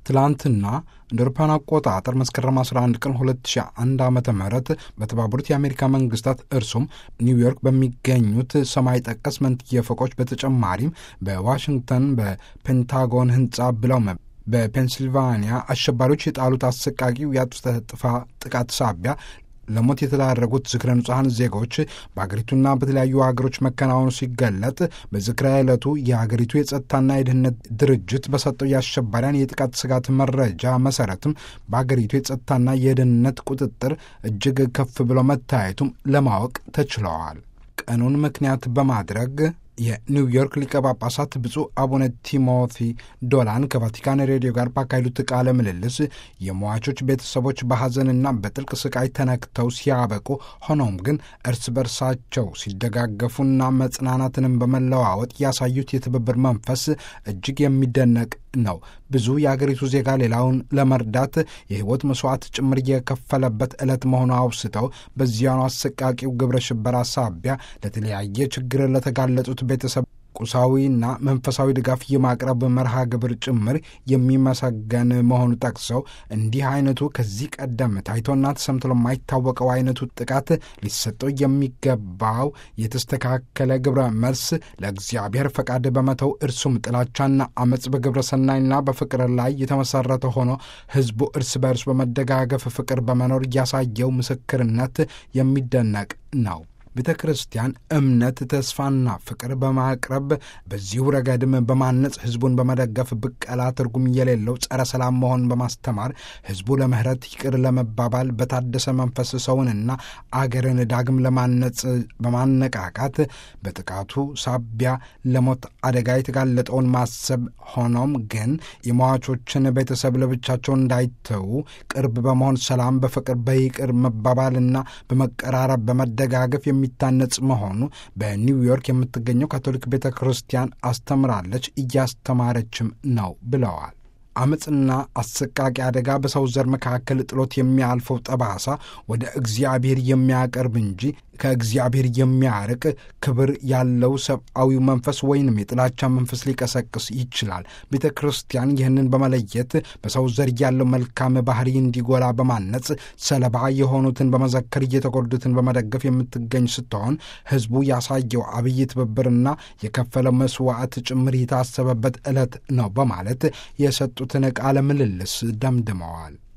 ትላንትና እንደ አውሮፓውያን አቆጣጠር መስከረም 11 ቀን 2001 ዓ ም በተባበሩት የአሜሪካ መንግስታት እርሱም ኒውዮርክ በሚገኙት ሰማይ ጠቀስ መንትየ ፎቆች በተጨማሪም በዋሽንግተን በፔንታጎን ህንፃ ብለው በፔንሲልቫኒያ አሸባሪዎች የጣሉት አሰቃቂው የአጥፍቶ ጠፊ ጥቃት ሳቢያ ለሞት የተዳረጉት ዝክረ ንጹሐን ዜጎች በአገሪቱና በተለያዩ ሀገሮች መከናወኑ ሲገለጥ በዝክረ ዕለቱ የሀገሪቱ የጸጥታና የደህንነት ድርጅት በሰጠው የአሸባሪያን የጥቃት ስጋት መረጃ መሰረትም በአገሪቱ የጸጥታና የደህንነት ቁጥጥር እጅግ ከፍ ብሎ መታየቱም ለማወቅ ተችለዋል። ቀኑን ምክንያት በማድረግ የኒውዮርክ ሊቀ ጳጳሳት ብፁዕ አቡነ ቲሞቲ ዶላን ከቫቲካን ሬዲዮ ጋር ባካሄዱት ቃለ ምልልስ የሟቾች ቤተሰቦች በሐዘንና በጥልቅ ስቃይ ተነክተው ሲያበቁ፣ ሆኖም ግን እርስ በርሳቸው ሲደጋገፉና መጽናናትንም በመለዋወጥ ያሳዩት የትብብር መንፈስ እጅግ የሚደነቅ ነው። ብዙ የአገሪቱ ዜጋ ሌላውን ለመርዳት የሕይወት መስዋዕት ጭምር የከፈለበት ዕለት መሆኑ አውስተው በዚያኑ አሰቃቂው ግብረ ሽበራ ሳቢያ ለተለያየ ችግር ለተጋለጡት ቤተሰብ ቁሳዊና መንፈሳዊ ድጋፍ የማቅረብ መርሃ ግብር ጭምር የሚመሰገን መሆኑ ጠቅሰው እንዲህ አይነቱ ከዚህ ቀደም ታይቶና ተሰምቶ ለማይታወቀው አይነቱ ጥቃት ሊሰጠው የሚገባው የተስተካከለ ግብረ መልስ ለእግዚአብሔር ፈቃድ በመተው እርሱም ጥላቻና አመፅ በግብረ ሰናይና በፍቅር ላይ የተመሰረተ ሆኖ ሕዝቡ እርስ በእርስ በመደጋገፍ ፍቅር በመኖር ያሳየው ምስክርነት የሚደነቅ ነው። ቤተ ክርስቲያን እምነት፣ ተስፋና ፍቅር በማቅረብ በዚሁ ረገድም በማነጽ ሕዝቡን በመደገፍ ብቀላ ትርጉም የሌለው ጸረ ሰላም መሆን በማስተማር ሕዝቡ ለምህረት ይቅር ለመባባል በታደሰ መንፈስ ሰውንና አገርን ዳግም ለማነጽ በማነቃቃት በጥቃቱ ሳቢያ ለሞት አደጋ የተጋለጠውን ማሰብ፣ ሆኖም ግን የሟቾችን ቤተሰብ ለብቻቸው እንዳይተዉ ቅርብ በመሆን ሰላም፣ በፍቅር በይቅር መባባልና በመቀራረብ በመደጋገፍ የሚታነጽ መሆኑ በኒውዮርክ የምትገኘው ካቶሊክ ቤተ ክርስቲያን አስተምራለች፣ እያስተማረችም ነው ብለዋል። አመፅና አሰቃቂ አደጋ በሰው ዘር መካከል ጥሎት የሚያልፈው ጠባሳ ወደ እግዚአብሔር የሚያቀርብ እንጂ ከእግዚአብሔር የሚያርቅ ክብር ያለው ሰብአዊው መንፈስ ወይንም የጥላቻ መንፈስ ሊቀሰቅስ ይችላል። ቤተ ክርስቲያን ይህንን በመለየት በሰው ዘር ያለው መልካም ባህሪ እንዲጎላ በማነጽ ሰለባ የሆኑትን በመዘከር እየተጎዱትን በመደገፍ የምትገኝ ስትሆን ሕዝቡ ያሳየው አብይ ትብብርና የከፈለው መስዋዕት ጭምር የታሰበበት ዕለት ነው በማለት የሰጡትን ቃለ ምልልስ ደምድመዋል።